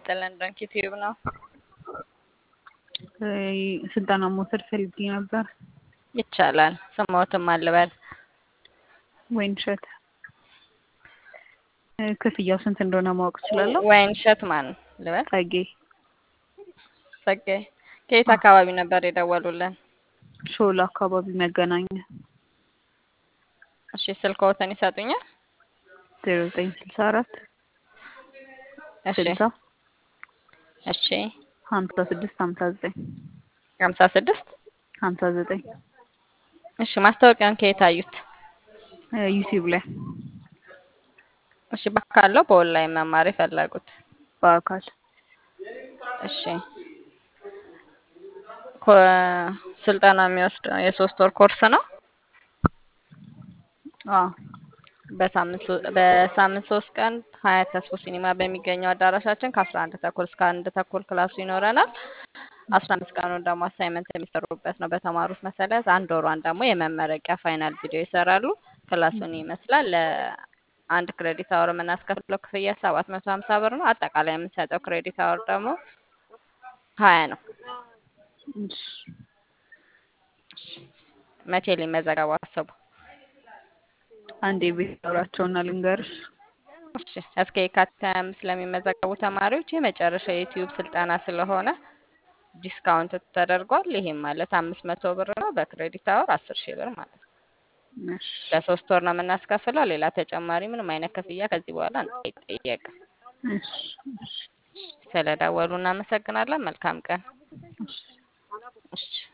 ይስጥልን። ዶንኪ ቲዩብ ነው። ስልጠና መውሰድ ፈልጌ ነበር። ይቻላል። ስሞትም አልበል ወይን እሸት ክፍያው ስንት እንደሆነ ማወቅ እችላለሁ? ወይን እሸት ማን ልበል? ጸጌ ጸጋይ ከየት አካባቢ ነበር የደወሉልን? ሾላ አካባቢ መገናኛ እሺ ስልክዎትን ይሰጡኛል? ዜሮ ዘጠኝ ስልሳ አራት እሺ ስልሳ እሺ ሀምሳ ስድስት ሀምሳ ዘጠኝ ሀምሳ ስድስት ሀምሳ ዘጠኝ እሺ ማስታወቂያን ከየት አዩት? ዩቲዩብ ላይ እሺ ባካለው በኦንላይን መማር የፈለጉት በአካል እሺ ኮ- ስልጠና የሚወስድ የሶስት ወር ኮርስ ነው። አዎ በሳምንት ሶ- በሳምንት ሶስት ቀን ሀያት ተስፎ ሲኒማ በሚገኘው አዳራሻችን ከአስራ አንድ ተኩል እስከ አንድ ተኩል ክላሱ ይኖረናል። አስራ አምስት ቀኑን ደግሞ አሳይመንት የሚሰሩበት ነው። በተማሩት መሰረት አንድ ወሯን ደግሞ የመመረቂያ ፋይናል ቪዲዮ ይሰራሉ። ክላሱን ይመስላል። ለአንድ ክሬዲት አወር የምናስከፍለው ክፍያ ሰባት መቶ ሀምሳ ብር ነው። አጠቃላይ የምንሰጠው ክሬዲት አወር ደግሞ ሀያ ነው። እሺ። መቼ ሊመዘገቡ አሰቡ? አንዴ ቤት አውራቸውና ልንገርሽ። እሺ እስከ የካቲት ሀያ አምስት ለሚመዘገቡ ተማሪዎች የመጨረሻ የዩቲዩብ ስልጠና ስለሆነ ዲስካውንት ተደርጓል። ይሄም ማለት አምስት መቶ ብር ነው። በክሬዲት አወር አስር ሺህ ብር ማለት ነው። እሺ። ለሶስት ወር ነው የምናስከፍለው። ሌላ ተጨማሪ ምንም አይነት ክፍያ ከዚህ በኋላ አይጠየቅም። እሺ። እሺ። ስለደወሉ እናመሰግናለን። መልካም ቀን። እሺ። እሺ